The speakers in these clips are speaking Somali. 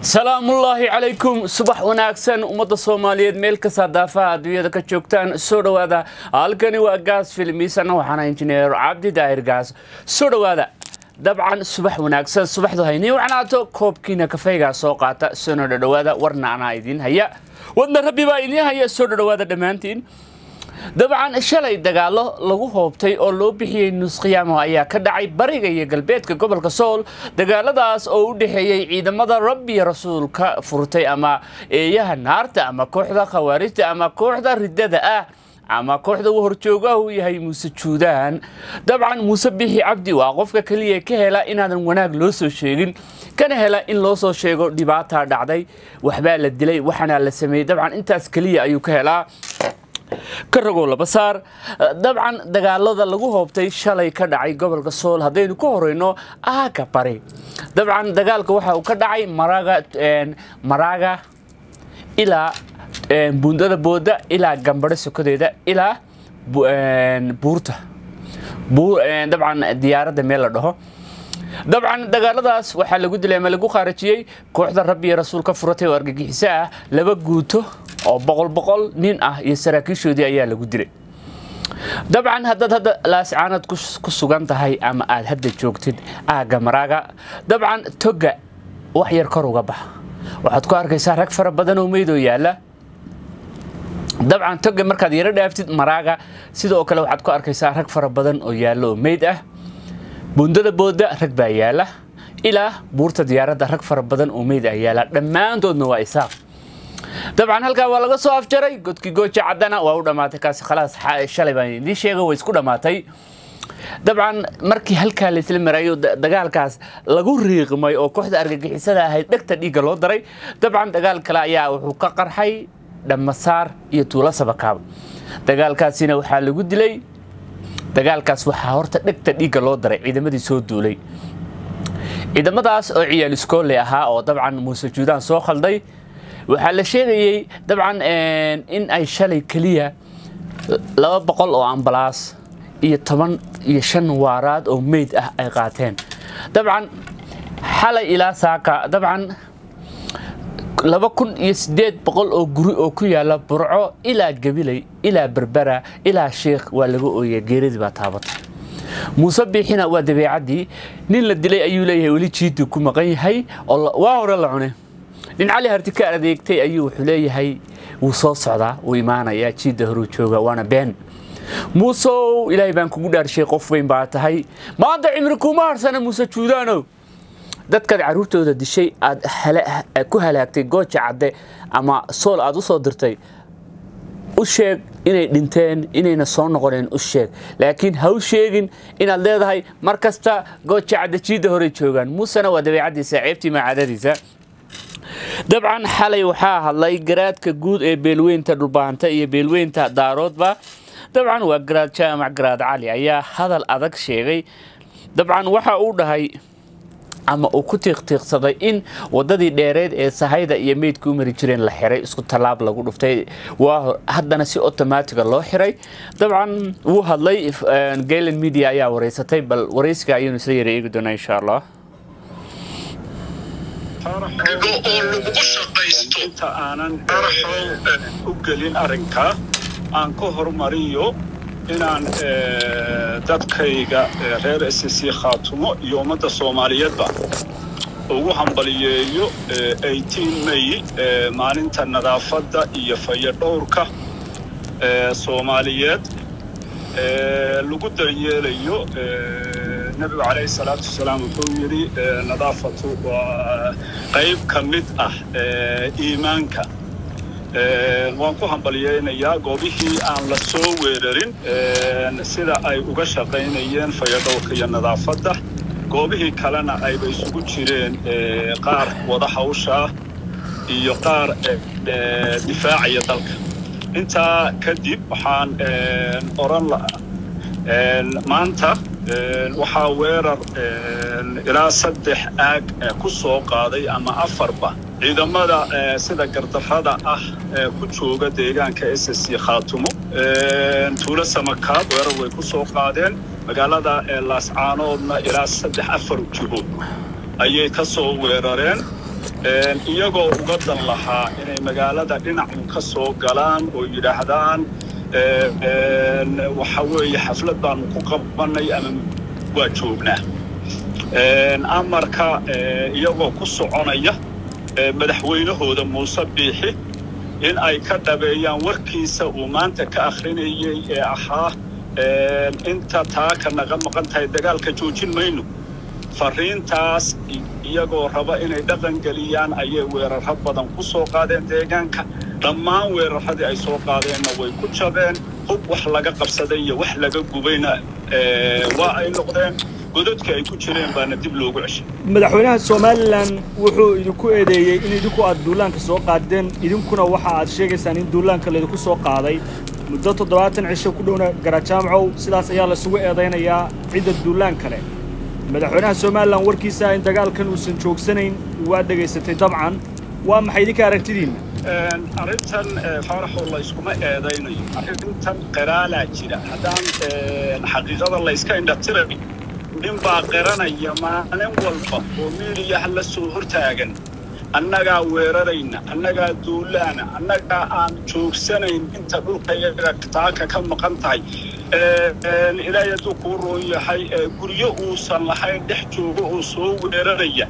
salaamullaahi calaykum subax wanaagsan ummadda soomaaliyeed meel kasta daafaha adduunyada ka joogtaan soo dhowaada halkani waa gaas filmiisana waxaana injineer cabdi daahir gaas soo dhowaada dabcan subax wanaagsan subaxdu haynii wacnaato koobkiina kafeygaa soo qaata soona dhodhowaada warna anaa idiin haya wadna rabbi baa idiin haya soo dhodhowaada dhammaantiin dabcan shalay dagaalo lagu hoobtay oo loo bixiyey nusqiyaamo ayaa ka dhacay bariga iyo galbeedka gobolka sool dagaaladaas oo u dhexeeyey ciidamada rabbi rasuulka furtay ama eeyaha naarta ama kooxda khawaarijta ama kooxda riddada ah ama kooxda uu horjoogaha uu yahay muuse juudaan dabcan muuse bixi cabdi waa qofka keliya ka hela inaadan wanaag loo soo sheegin kana hela in loo soo sheego dhibaataa dhacday waxbaa la dilay waxaana la sameeyey dabcan intaas keliya ayuu ka helaa ka ragoo laba saar dabcan dagaalada lagu hoobtay shalay ka dhacay gobolka sool haddaynu ka horeyno aaga bari dabcan dagaalka waxa uu ka dhacay maraga maraaga ilaa buundada booda ilaa gambadho sokodeeda ilaa buurta dabcan diyaaradda meel la dhaho dabcan dagaaladaas waxaa lagu dilay ama lagu khaarajiyey kooxda rabbi iyo rasuulka furatay oo argagixiso ah laba guuto oo boqol boqol nin ah iyo saraakiishoodii ayaa lagu dilay dabcan haddaad hadda laascaanad ku sugan tahay ama aad hadda joogtid aagga maraaga dabcan toga wax yar kor uga bax waxaad ku arkaysaa rag fara badan oo meydoo yaalla dabcan toga markaad yaro dhaaftid maraaga sidoo kale waxaad ku arkaysaa rag fara badan oo yaalla oo meyd ah buundada booda rag baa yaalla ilaa buurta diyaaradda rag fara badan oo meyd ah yaalla dhammaantoodna waa isaaq dabcan halkaa waa laga soo afjaray godkii gooja caddana waa u dhammaatay kaasi khalaas shalay baan idiin sheegay way isku dhammaatay dabcan markii halkaa laysla marayo dagaalkaas lagu riiqmay oo kooxda argagixisada ahayd dhegta dhiigga loo daray dabcan dagaal kale ayaa wuxuu ka qarxay dhammasaar iyo tuulo sabakaab dagaalkaasina waxaa lagu dilay dagaalkaas waxaa horta dhegta dhiigga loo daray ciidamadii soo duulay ciidamadaas oo ciyaal iskoole ahaa oo dabcan muuse juudaan soo khalday waxaa la sheegayey dabcan in ay shalay keliya laba boqol oo ambalaas iyo toban iyo shan waaraad oo meyd ah ay qaateen dabcan xalay ilaa saaka dabcan laba kun iyo siddeed boqol oo guri oo ku yaalla burco ilaa gabiley ilaa berbera ilaa sheikh waa laga ooyay geeradii baa taabatay muuse biixina waa dabeecaddii nin la dilay ayuu leeyahay weli jiiddu ku maqan yahay oo waa hore la cune nin cali harti ka adeegtay ayuu wuxuu leeyahay wuu soo socdaa wuu imaanayaa jiidda horuu jooga waana been muuseow ilaahay baan kugu dhaarshay qof weyn baa tahay maanta cimri kuma harsana muuse juudaanow dadkaad carruurtooda dishay aad ku halaagtay gooja cadde ama sool aad u soo dirtay u sheeg inay dhinteen inayna soo noqoneen u sheeg laakiin ha u sheegin inaad leedahay mar kasta gooja cadde jiidda horey joogaan muusena waa dabeecaddiisa ceebtii macaadadiisa dabcan xalay waxaa hadlay garaadka guud ee beelweynta dhulbaanta iyo beelweynta daaroodba dabcan waa garaad jaamac garaad cali ayaa hadal adag sheegay dabcan waxa uu dhahay ama uu ku tiiqtiiqsaday in wadadii dheereed ee sahayda iyo meydka u mari jireen la xiray isku tallaab lagu dhuftay waa haddana si otomaatiga loo xiray dabcan wuu hadlay galen media ayaa wareysatay bal wareysiga ayaynu isla yara eegi doonaa insha allah inta aanan u gelin arrinkaa aan ka hormariyo inaan dadkayga reer s c khaatumo iyo ummadda soomaaliyeedba ugu hambaliyeeyo may maalinta nadaafadda iyo fayadhowrka soomaaliyeed lagu daryeelayo nebigu calayhi salaatu wasalaam wuxuu yidhi nadaafatu waa qayb ka mid ah iimaanka waan ku hambalyeynayaa goobihii aan la soo weerarin sida ay uga shaqaynayeen fayadhowrka iyo nadaafadda goobihii kalena ayba isugu jireen qaar wada hawshaa iyo qaar difaacaya dalka intaa kadib waxaan oran maanta waxaa weerar ilaa saddex aag ku soo qaaday ama afarba ciidamada sida gardarrada ah ku jooga deegaanka s c khaatumo tuulo samakaab weerar way ku soo qaadeen magaalada laascaanoodna ilaa saddex afar jihood ayay ka soo weerareen iyagoo uga dan lahaa inay magaalada dhinacu ka soo galaan oo yidhaahdaan waxa weeye xaflad baanu ku qabanay ama waa joognaa amarka iyagoo ku soconaya madaxweynahooda muuse biixi in ay ka dhabeeyaan warkiisa uu maanta ka akhrinayay ee ahaa inta taaka naga maqan tahay dagaalka joojin mayno fariintaas iyagoo raba inay dhaqan geliyaan ayay weeraro badan ku soo qaadeen deegaanka dhammaan weeraradii ay soo qaadeenna way ku jabeen hub wax laga qabsaday iyo wax laga gubayna waa ay noqdeen godadka ay ku jireen baana dib loogu ceshay madaxweynaha somalilan wuxuu idinku eedeeyey in idinku aad duulaanka soo qaadeen idinkuna waxa aad sheegaysaan in duulaanka laydinku soo qaaday muddo toddobaatan cisho ku dhowna garajaamcow sidaas ayaa laysugu eedaynayaa cidda duulaan kale madaxweynaha somalilan warkiisa in dagaalkan uusan joogsanayn waa dhegaysatay dabcan waa maxay idinka aragtidiinna arrintan faaraxoo layskuma eedaynayo arrintan qiraalaa jira haddaan xaqiiqada layska indhatiray nin baa qiranaya maalin walba oo miidiyaha la soo hortaagan annagaa weerarayna annagaa duulaana annagaa aan joogsanayn inta dhulka iyaga taaka ka maqan tahay ilaahay hadduu kuu roon yahay guryo uusan lahayn dhex joogo oo soo weeraraya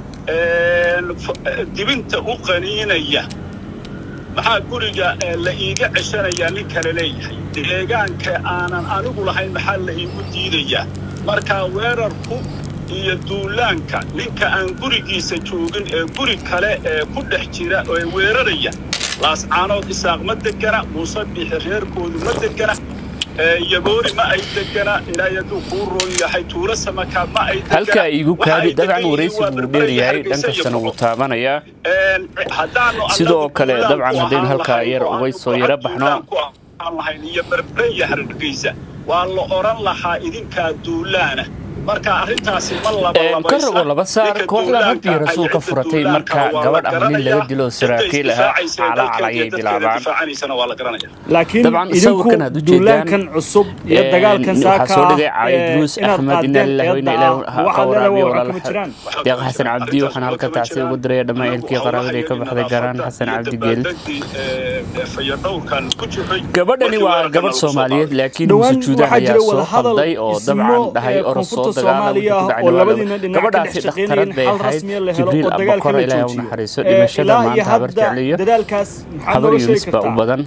dibinta u qaniinaya maxaa guriga la iiga ceshanayaa nin kale leeyahay deegaanka aanan anigu lahayn maxaa la iigu diidayaa markaa weerarku iyo duulaanka ninka aan gurigiisa joogin ee guri kale ee ku dhex jira ee weeraraya laascaanood isaaq ma degana muuse biixi reerkoodu ma degana yaboori ma ay degana ilaahay hadduu kuu roon yahay tuulo samaka ma ay degana halka igu kaadi dabcan waraysi buu dheeryahay dhan kastana wuu taabanayaa sidoo kale dabcan haddaynu halkaa yar uga soo yaro baxno lahayn iyo berberiya hargeysa waa la oran lahaa idinkaa duulaana marka arrintaasi ma ka rogo laba saar kooxdan rabbii rasuul ka furatay marka gabadh ama nin laga dilo saraakiil ahaa calaacal ayay bilaabaan laakiin idinku duulaankan cusub iyo dagaalkan saaka soo dhigay caali duruus axmed ina lillahi wa ina ilaahi ka waraabiyo walaalaha deeq xasan cabdi waxaan halka tacsi ugu diraya dhammaan eelkii qaraabada ay ka baxday garaan xasan cabdi geel gabadhani waa gabadh soomaaliyeed laakiin sujuudan ayaa soo khalday oo dabcan dhahay orosoo soomaaliya oo labadiina dhinac ka dhex shaqaynayeen xal rasmiya la helo oo dagaalka la joojiyo ilaa iyo hadda dadaalkaas maxaa habar noo sheegi yunis baa u kartaa badan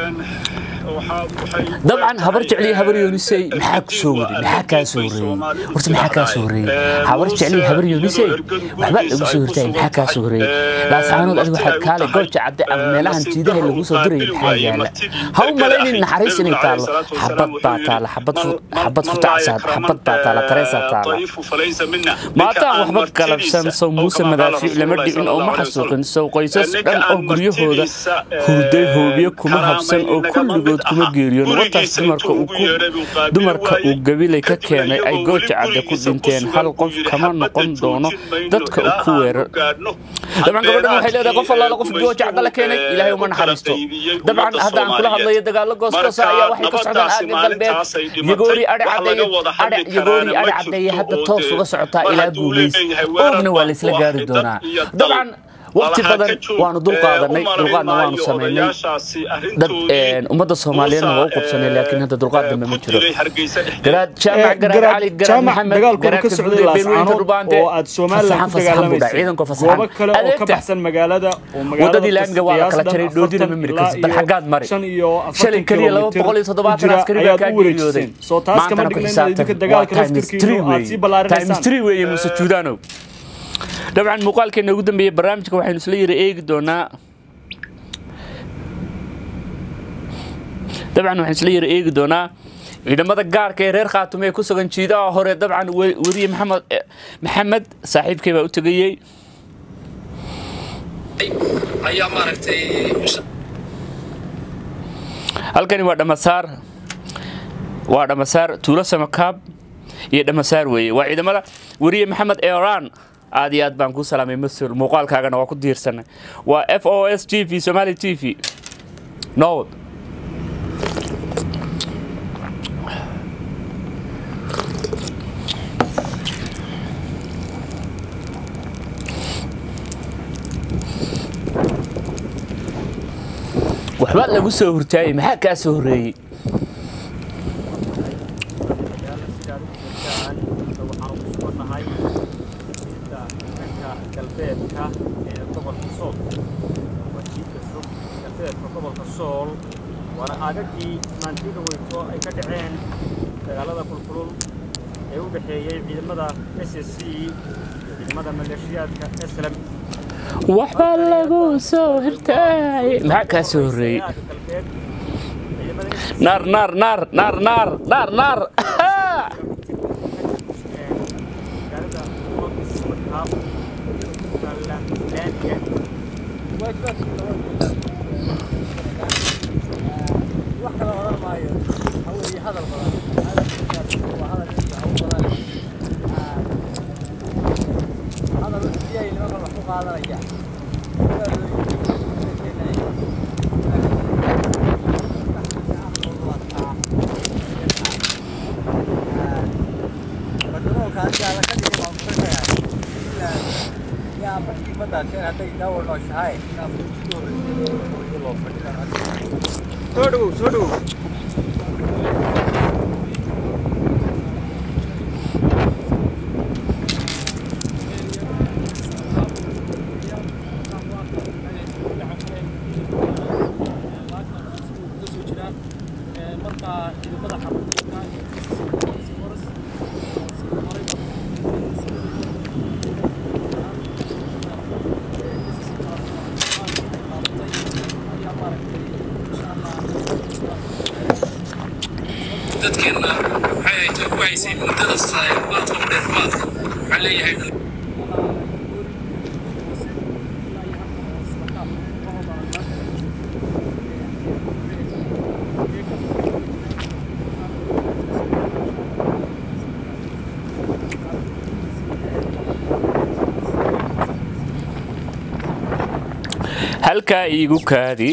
dabcan habar jecliya habar yunisey maxaa ku soo waday maxaa kaa soo horeeyey horta maxaa kaa soo horeeyey habar jecliya habar yunisey waxba lagu soo hortaayay maxaa kaa soo horeeyey laasaanood adigu waxaad kaale gooja cadde ama meelahan jiidaha lagu soo dirayay maxaa yaala ha u malaynin naxariis inay taallo xabad baa taala xabad fu- xabad futacsaad xabad baa taala tareesaa taala maataan waxba galabsan sow muuse madaafiic lama dhicin oo ma xasuuqin sow qoysas dhan oo guryahooda hurday hoobiye kuma habsan oo kulligood kuma geeriyoon wartaas dumarka uu ku dumarka uu gabilay ka keenay ay gooja cadde ku dhinteen hal qof kama noqon doono dadka uu ku weerar dabcan gabadhan waxay leedahay qof allaala qof gooja cadde la keenay ilaahay uma naxariisto dabcan hadda aan kula hadlayo dagaalo gooskoosa ayaa waxay ka socdaan aagga galbeed yagoori adhi caddeeye adhe yagoori adhi caddeeye hadda toos uga socotaa ilaa guulays oogna waa laysla gaari doonaa dabcan waqti badan waanu dulqaadanay dulqaadna waanu samaynay dad ummadda soomaaliyeedna waa u qabsanay laakiin hadda dulqaad dambe ma jiro garaad jaamac garaad cali garaad jaamac maxamed dagaalku ka garaadka socday guud ee beerweynta laascaanood dhulbaante oo aad somalilan ku dagaalamaysay ciidanka goobo fasaxan kale oo ka adeegta baxsan magaalada oo magaalada wadadii laamiga waa la kala qiyaasdan jaray dhoodina ma miri kartid bal xaggaad mari shan iyo shalay afartan keliya laba kilomitir boqol iyo toddobaatan jira askari baa ayaad kaa u wareejiseen geeriyooday soo taas kama maantana ku dhigna inaad idinka xisaabtan waa dagaalka times laftirkiinu three aad weeye sii times ballaarinaysaan three weeye muse juudaanow dabcan muuqaalkeena ugu dambeeyey barnaamijka waxaynu isla yara eegi doonaa dabcan waxaan isla yara eegi doonaa ciidamada gaarka ee reer khaatume ee ku sugan jiidaha hore dabcan we- weriye maxamed eh, maxamed saaxiibkay baa u tegayey ayaa maaragtay halkani waa dhamasaar waa dhamasaar tuulo samakaab iyo dhamasaar weeye waa ciidamada weriye maxamed eran aad iyo aad baan kuu salaamay mas-uul muuqaalkaagana waa ku diirsanay waa f o s t v somali t v nowd waxbaa lagu soo hurtaayey maxaa kaa soo horreeyey galbeedka ee gobolka sool waa jiidka fog galbeedka gobolka sool waana aagagii maantiga weyto ay ka dhaceen dagaalada kulkulul ee u dhexeeyey ciidamada s s c iyo ciidamada maleeshiyaadka slm waxbaa lagu soo hurtaayey maxaa kaa soo horreeyey naar naar naar naar naar naar naar soo dhowow soo dhowow dadkeenna waxay ay ku haysay muddada maadka dheermaadka waxaan leeyahay halkaa iigu kaadi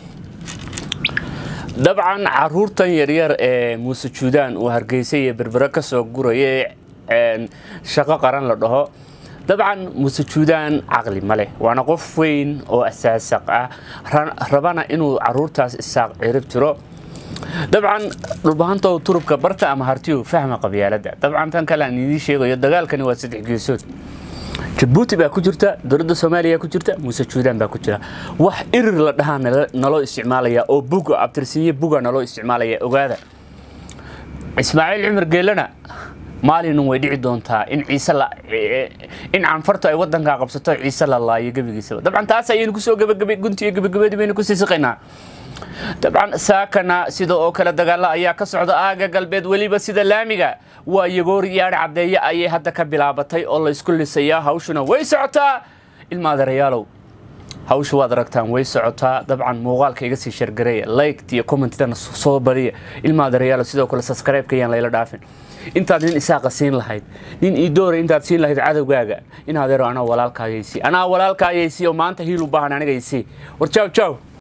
dabcan caruurtan yaryar ee muuse juudaan uu hargeysa iyo berbere ka soo guraya ee shaqo qaran la dhaho dabcan muuse juudaan caqli ma leh waana qof weyn oo asaasaq ah rabana inuu caruurtaas isaaq cirib tiro dabcan dhulbahantoo turubka barta ama hartiyu fahma qabyaaladda dabcan tan kale aan idiin sheegayo dagaalkani waa saddex geesood jabuuti baa ku jirta dowladda soomaaliya ku jirta muuse juudaan baa ku jira wax irir la dhahaa naloo isticmaalaya oo buga abtirsiiye buga naloo isticmaalaya ogaada ismaaciil cumar geelana maalinin way dhici doontaa in ciise in canfartu ay wadankaa qabsato ciise la laayo gebigiisaba dabcan taas ayaynu kusoo gabagabay guntiyo gabagabadii baynu kusii siqaynaa dabcan saakana sida oo kale dagaalo ayaa ka socda aaga galbeed weliba sida laamiga waa yagoor yaadhi caddeeye ayay hadda ka bilaabatay oo laysku lisayaa hawshuna way socotaa ilmaadarayaalow hawsha waad aragtaan way socotaa dabcan muuqaalka iga sii shargareeya liked iyo commentidana soo bariya ilmaadarayaalow sidoo kale subscribe-ka ayaan layla dhaafin intaad nin isaaqa siin lahayd nin ii doora intaad siin lahayd cadowgaaga in adeero anaa walaalkaayaysi anaa walaalkaayaysi oo maanta hiil u baahan anigaysi war jaw jaw